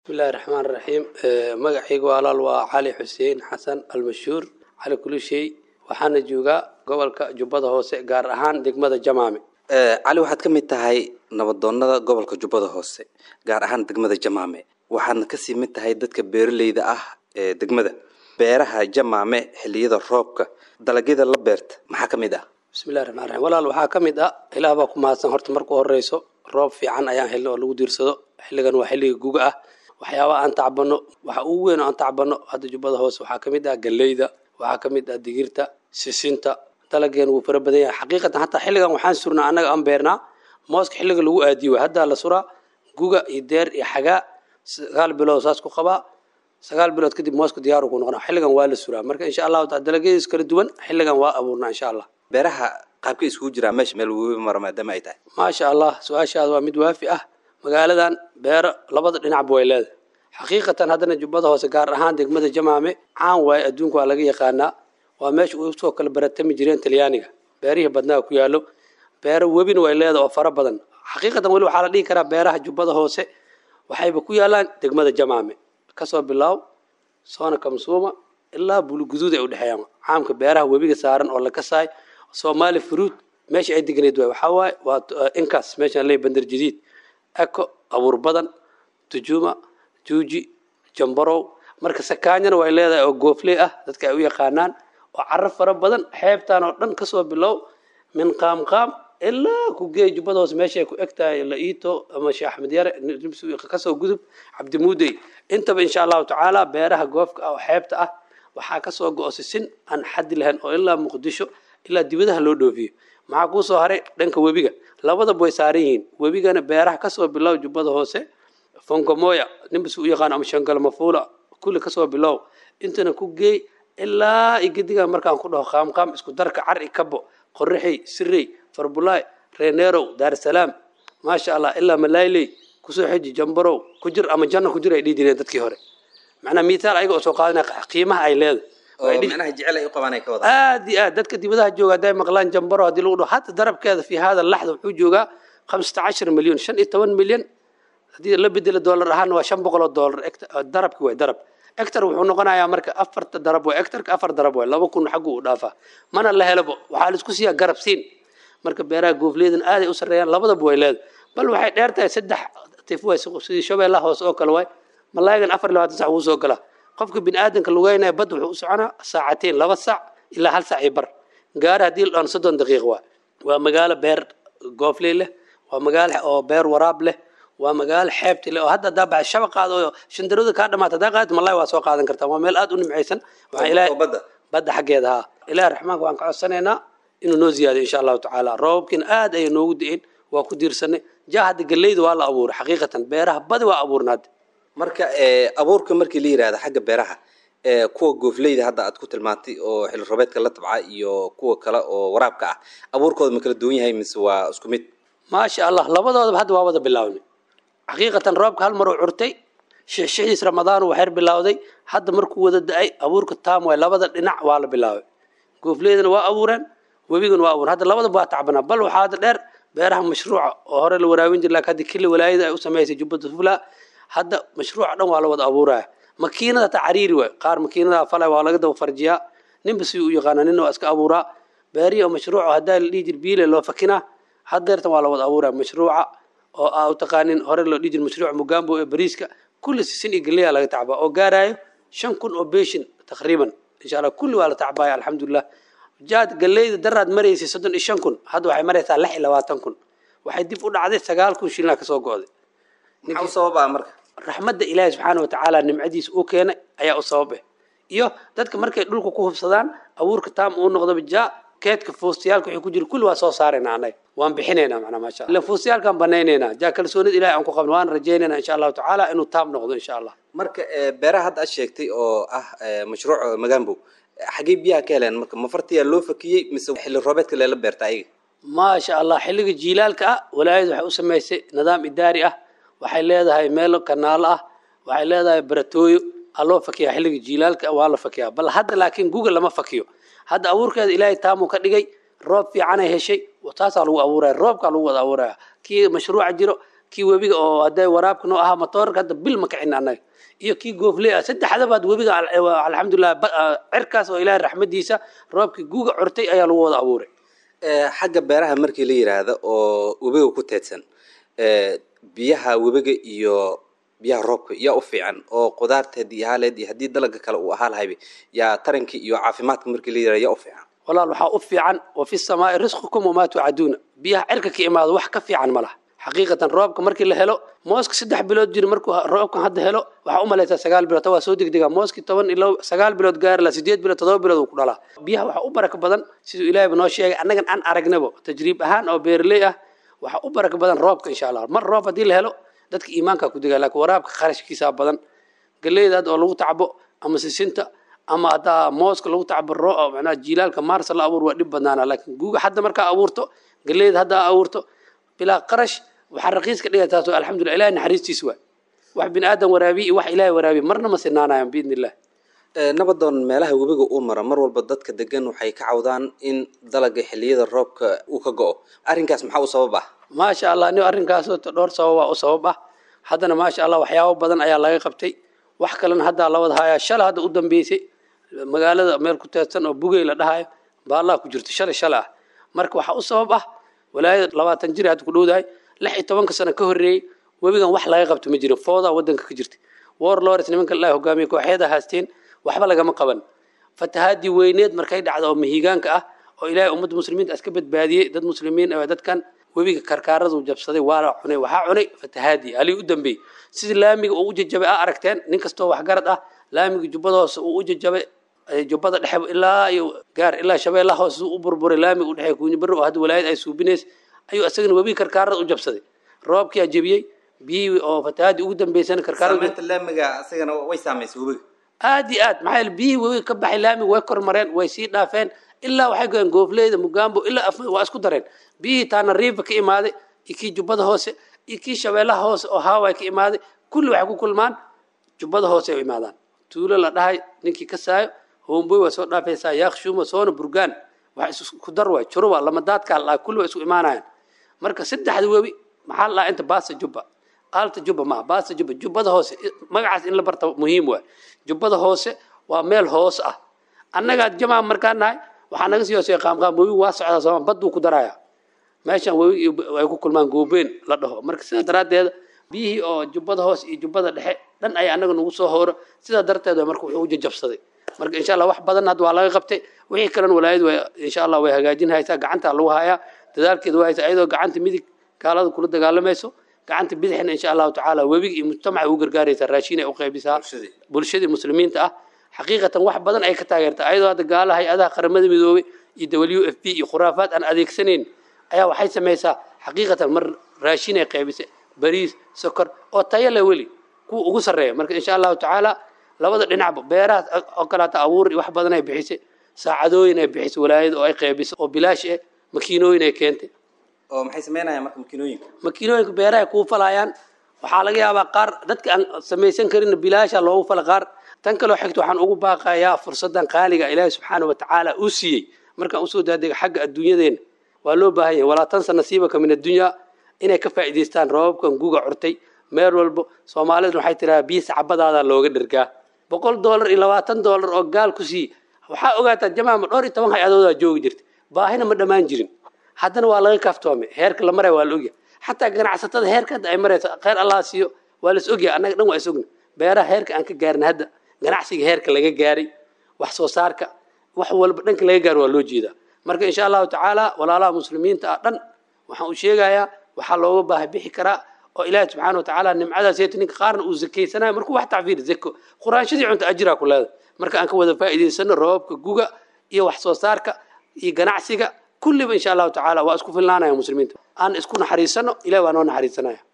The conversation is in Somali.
bismillahi raxmaan raxiim magacayga walaal waa cali xuseen xasan almashhuur cali kulishey waxaana joogaa gobolka jubbada hoose gaar ahaan degmada jamaame cali waxaad ka mid tahay nabadoonnada gobolka jubbada hoose gaar ahaan degmada jamaame waxaadna kasii mid tahay dadka beeraleyda ah ee degmada beeraha jamaame xilliyada roobka dalagyada la beerta maxaa ka mid ah bismillahi raxmaan raxiim walaal waxaa ka mid ah ilaah baa ku mahadsan horta marka u horeyso roob fiican ayaan helna oo lagu diirsado xilligan waa xilliga guga ah waxyaaba aan tacbano waxa ugu weyn oo aan tacbano hadda jubbada hoose waxaa ka mid ah galleyda waxaa ka mid ah digirta sisinta dalageen wuu fara badan yahay xaqiiqatan hataa xilligan waxaan surnaa annaga aan beernaa mooska xilliga lagu aadiyo waay haddaa la suraa guga iyo deer iyo xagaa sagaal bilood saas ku qabaa sagaal bilood kadib mooska diyaaru ku noqonaa xilligan waa la suraa marka insha allahu taala dalagyadiis kala duwan xilligan waa abuurnaa insha allah beeraha qaabka isugu jiraa meesha meel webi mara maadaama ay tahay maasha allah su-aashaada waa mid waafi ah magaaladan beero labada dhinacba way leedahay xaqiiqatan haddana jubbada hoose gaar ahaan degmada jamaame caan waaye adduunka waa laga yaqaanaa waa meesha usoo kala baratami jireen talyaaniga beerihii badnaa ku yaallo beero webina way leedahay oo fara badan xaqiiqatan weli waxaa la dhihi karaa beeraha jubbada hoose waxayba ku yaalaan degmada jamaame kasoo bilaaw soona kamsuuma ilaa buluguduud ay udhexeeyaan caamka beeraha webiga saaran oo la kasaay soomaali fruit meesha ay deganayd waay waxaa waaye waa inkaas meeshaan leey bandar jadiid eko abuur badan tujuuma juuji jambarow marka sakaanyana way leedahay oo goofley ah dadka ay u yaqaanaan oo caro fara badan xeebtaan oo dhan kasoo bilow min qaamqaam ilaa ku geey jubbada hoose meeshay ku eg tahay la-iito ama sheekh axmed yare kasoo gudub cabdimuudey intaba insha allahu tacaala beeraha goofka ah oo xeebta ah waxaa kasoo go-o sisin aan xaddi lahayn oo ilaa muqdisho ilaa dibadaha loo dhoofiyo maxaa kuusoo haray dhanka webiga labadaba way saaran yihiin webigana beeraha kasoo bilow jubbada hoose fongomoya ninbas u yaqaan ama shangalmafuula kulli kasoo bilow intana ku geey ilaa igedigan markaan ku dhaho qaamqaam isku darka cari kabo qorraxey sirey farbulaay reeneerow daarsalaam maasha allah ilaa malaayley kusoo xeji jambarow ku jir ama janno ku jir ay dhihi jireen dadkii hore macnaa mithaal ayaga oo soo qaadanaya qiimaha ay leedahay micnaha jecel ay u qabaan ay ka wada aad iyo aad dadka dibadaha jooga hadday maqlaan jambaro haddii lagu dhaho hadda darabkeeda fi hada laxda wuxuu joogaa khamsata cashar milyan shan iyo toban milyan haddii la bedelo doolar ahaana waa shan boqol oo doolar darabki waay darab ectar wuxuu noqonayaa marka afarta darab waay ectarka afar darab waay laba kun xaggu u dhaafaa mana la helabo waxaa laisku siiyaa garab siin marka beeraha goofleedan aaday u sarreeyaan labadaba way leedahay bal waxay dheer tahay saddex tif waay sidii shabeellaha hoose oo kale waay malaayigan afar iyo labaatan sac wuu soo galaa qofka bini aadanka lugeynaya bad wuxuu u soconaa saacateen laba sac ilaa hal sac iyo bar gaari haddii la dhan soddon daqiiq waa waa magaalo beer goofley leh waa magaalo oo beer waraab leh waa magaalo xeebti leh oo hadda haddaa baxay shabaqaada oo shandarooda kaa dhamaata haddaa qaadid malaay waa soo qaadan kartaa waa meel aad u nimcaysan waxaa ilaahay badda badda xaggeeda haa ilaahi raxmaanka waan ka codsanaynaa inuu noo ziyaadiyo insha allahu tacaala roobabkiina aad ayay noogu da-een waa ku diirsanay jaa hadda galleyda waa la abuuray xaqiiqatan beeraha badi waa abuurna hadda marka abuurka markii la yihahda xagga beeraha kuwa goofleyda hadda aad ku tilmaantay oo xilli roobeedka la tabca iyo kuwa kale oo waraabka ah abuurkooda ma kala duwan yahay mise waa isku mid maasha allah labadoodaba hadda waa wada bilaabnay xaqiiqatan roobka hal mar uu curtay shixshixiis ramadaan uu xeer bilowday hadda markuu wada da-ay abuurka taam waay labada dhinac waa la bilaabay goofleydana waa abuureen webigana waa abuureen hadda labadaba waa tacbanaa bal waxaa hadda dheer beeraha mashruuca oo hore la waraabin jir laakiin hadda kili walaayada ay u samaysay jubbada sufla hadda mashruuca dhan waa la wada abuuraya makiinada taa cariiri waay qaar makiinada falay waa laga daba farjiyaa ninba si u yaqaana nina waa iska abuuraa beerihi oo mashruuca haddaa la dhihi jir biile loo fakinaa haddeertan waa la wada abuuraya mashruuca oo aa u taqaanin hore loo dhihi jir mashruuca mugambo ee bariiska kulli sisin iyo galeya laga tacbaa oo gaarayo shan kun oo beeshin taqriiban insha allah kulli waa la tacbaaya alxamdulilah jaad galeyda daraad maraysay soddon iyo shan kun hadda waxay maraysaa lix iyo labaatan kun waxay dib u dhacday sagaal kun shilina kasoo go-day maxaa u sababa marka raxmadda ilaahi subxaana watacaala nimcadiisa uu keenay ayaa u sabab eh iyo dadka markay dhulka ku hubsadaan abuurka taam uu noqdaba jaa keedka fuustayaalka wixii ku jira kulli waa soo saarayna annaga waan bixinaynaa macnaa maasha allah fuustayaalkaan banaynaynaa jaa kalsoonida ilahi aan ku qabno waan rajaynaynaa insha allahu tacaala inuu taam noqdo insha allah marka beeraha hadda aad sheegtay oo ah mashruuc magambo xaggee biyaha ka heleen marka mafartiyaa loo fakiyey mise xilli roobeedka leela beerta ayaga maasha allah xilliga jiilaalka ah walaayadu waxay u samaysay nidaam idaari ah waxay leedahay meel kanaalo ah waxay leedahay baratooyo aa loo fakiyaa xilliga jiilaalka waa la fakiyaa bal hadda laakiin google lama fakiyo hadda abuurkeeda ilaahay taamuu ka dhigay roob fiicanay heshay taasaa lagu abuuraya roobkaa lagu wada abuuraya kii mashruuca jiro kii webiga oo hadday waraabka noo ahaa matoorka hadda bil ma kicin annaga iyo kii goofley ah saddexdabaad webiga alxamdulilah cirkaas oo ilaahay raxmadiisa roobkii guga curtay ayaa lagu wada abuuray xagga beeraha markii la yidhaahdo oo webiga ku teedsan biyaha webiga iyo biyaha roobka yaa u fiican oo qudaarteed iyo haaleed iyo haddii dalaga kale uu ahaa lahayba yaa tarankii iyo caafimaadka markii la yidhahdo yaa u fiican walaal waxaa u fiican wa fi samaai risqukum wamaa tucaduuna biyaha cirka ka imaado wax ka fiican ma laha xaqiiqatan roobka markii la helo mooska saddex bilood jiri markuu roobkan hadda helo waxaa u malaysaa sagaal bilood waa soo degdegaa mooskii toban ilo sagaal bilood gaari la sideed bilood todoba bilood uu ku dhalaa biyaha waxaa u baraka badan siduu ilaahayba noo sheegay annagan aan aragnabo tajriib ahaan oo beeraley ah waxaa u baraka badan roobka insha allah mar roob haddii la helo dadka iimaankaa ku degaa laakiin waraabka kharashkiisaa badan galeyda hadda oo lagu tacbo ama sisinta ama haddaa mooska lagu tacbo macnaha jiilaalka maarsa la abuur waa dhib badnaana laakiin guuga hadda markaa abuurto galeyda haddaa abuurto bilaa qarash waxaa raqiis ka dhigay taas alxamdulillah ilahay naxariistiis waay wax bini aadan waraabiye iyo wax ilaahay waraabiye marna ma sinaanayan biidni illah nabadoon meelaha webiga uu maro mar walba dadka degan waxay ka cawdaan in dalaga xilliyada roobka uu ka go-o arrinkaas maxaa u sabab ah maasha allah ni arrinkaasoo dhowr sababaa u sabab ah haddana maasha allah waxyaabo badan ayaa laga qabtay wax kalena haddaa la wada hayaa shala hadda u dambeysay magaalada meel ku teedsan oo bugey la dhahayo baallah ku jirto shalay shala ah marka waxaa u sabab ah walaayada labaatan jir hadda ku dhowdahay lix iyo tobanka sano ka horreeyey webigan wax laga qabto ma jirin foodaa waddanka ka jirta war lores nimanka ilaahi hogaamiye kooxyada haasteen waxba lagama qaban fatahaadii weyneed markay dhacdo oo mahiigaanka ah oo ilaahay ummadda muslimiinta iska badbaadiyey dad muslimiin ah dadkan webiga karkaaradu jabsaday waa la cunay waxaa cunay fatahaadii halii u dambeeyey sidii laamiga uu u jajabay a aragteen nin kastoo waxgarad ah laamiga jubbada hoose uu u jajabay jubbada dhexe ilaa iyo gaar ilaa shabeellaha hoose u burburay laamiga u dhexeey kuunya barro oo hadda walaayad ay suubinays ayuu isagana webiga karkaarada u jabsaday roobkii aa jebiyey biyihii oo fatahaadii ugu dambeysana karkaarada laamiga isagana way saamaysay webiga aad iyo aad maxaa yeele biyihii webiga ka baxay laamiga way kormareen way sii dhaafeen ilaa waxay goyeen goofleyda mugaambo ilaa af waa isku dareen biyihii taana riifa ka imaaday iyo kii jubbada hoose iyo kii shabeellaha hoose oo haaway ka imaaday kulli waxay ku kulmaan jubbada hoose ay u imaadaan tuulo la dhahay ninkii ka saayo homboy waa soo dhaafaysaa yaakshuuma soona burgaan wax isku dar waay juruba lamadaadkaa la dhahay kulli waa isku imaanayaan marka saddexda webi maxaa la dhahaa inta baasta jubba aalta jubba maaha baasta jubba jubbada hoose magacaas in la barta muhiim waay jubbada hoose waa meel hoos ah annagaa jamaa markaan nahay waxaa naga sii hooseeya qaamqaam webi waa socdaa sooma badduu ku darayaa meeshan webi ay ku kulmaan goobeen la dhaho marka sidaa daraaddeeda biyihii oo jubbada hoose iyo jubbada dhexe dhan ay annaga nagu soo hooro sidaa darteed marka wuxuu u jajabsaday marka insha allah wax badan hadda waa laga qabtay wixii kalena walaayadu way insha allah way hagaajin haysaa gacanta lagu hayaa dadaalkeeda waa haysaa iyadoo gacanta midig gaalada kula dagaalamayso gacanta bidixna insha allahu tacaala webiga iyo mujtamaca ugu gargaaraysaa raashin ay u qaybisaa bulshadii muslimiinta ah xaqiiqatan wax badan ay ka taageertaa ayadoo hadda gaala hay-adaha qaramada midoobay iyo w f b iyo khuraafaad aan adeegsanayn ayaa waxay samaysaa xaqiiqatan mar raashin ay qaybisay bariis sokor oo tayo leh weli kuwa ugu sarreeya marka insha allahu tacaala labada dhinacba beeraha oo kaleata abuur wax badan ay bixisay saacadooyin ay bixisay walaayada oo ay qaybisay oo bilaash eh makiinooyin ay keentay oo maxay sameynayaan marka makiinooyinka makiinooyinka beeraha kuu falayaan waxaa laga yaabaa qaar dadka aan samaysan karin bilaasha loogu fala qaar tan kaloo xigta waxaan ugu baaqayaa fursadan qaaliga ilaahi subxaana wa tacaala uu siiyey markaan usoo daadega xagga adduunyadeena waa loo baahan yahay walaa tansa nasiibaka min addunya inay ka faa'iidaystaan roobabkan guga curtay meel walbo soomaaliduna waxay tirahaa biyo sacbadaada looga dhergaa boqol doolar iyo labaatan doolar oo gaal ku siiye waxaa ogaataa jamaama dhowr iyo toban hay-adoodaa joogi jirta baahina ma dhammaan jirin haddana waa laga kaaftoomay heerka la maraya waa la ogyahay xataa ganacsatada heerka hadda ay marayso kheyr allah siiyo waa las ogyahay annaga dhan waa is ogna beeraha heerka aan ka gaarin hadda ganacsiga heerka laga gaaray wax soo saarka wax walba dhanka laga gaaro waa loo jeedaa marka insha allahu tacaala walaalaha muslimiinta ah dhan waxaan u sheegayaa waxaa looga baaha bixi karaa oo ilaahi subxaana wa tacaala nimcadaas yeeta ninka qaarna uu zakaysanayo markuu wax tacfiir zako quraanshadii cunta ajiraa ku leedahay marka aan ka wada faa'iidaysano roobabka guga iyo wax soo saarka iyo ganacsiga kulliba insha allahu tacaala waa isku filnaanaya muslimiinta aan isku naxariisano ilahi waa noo naxariisanaya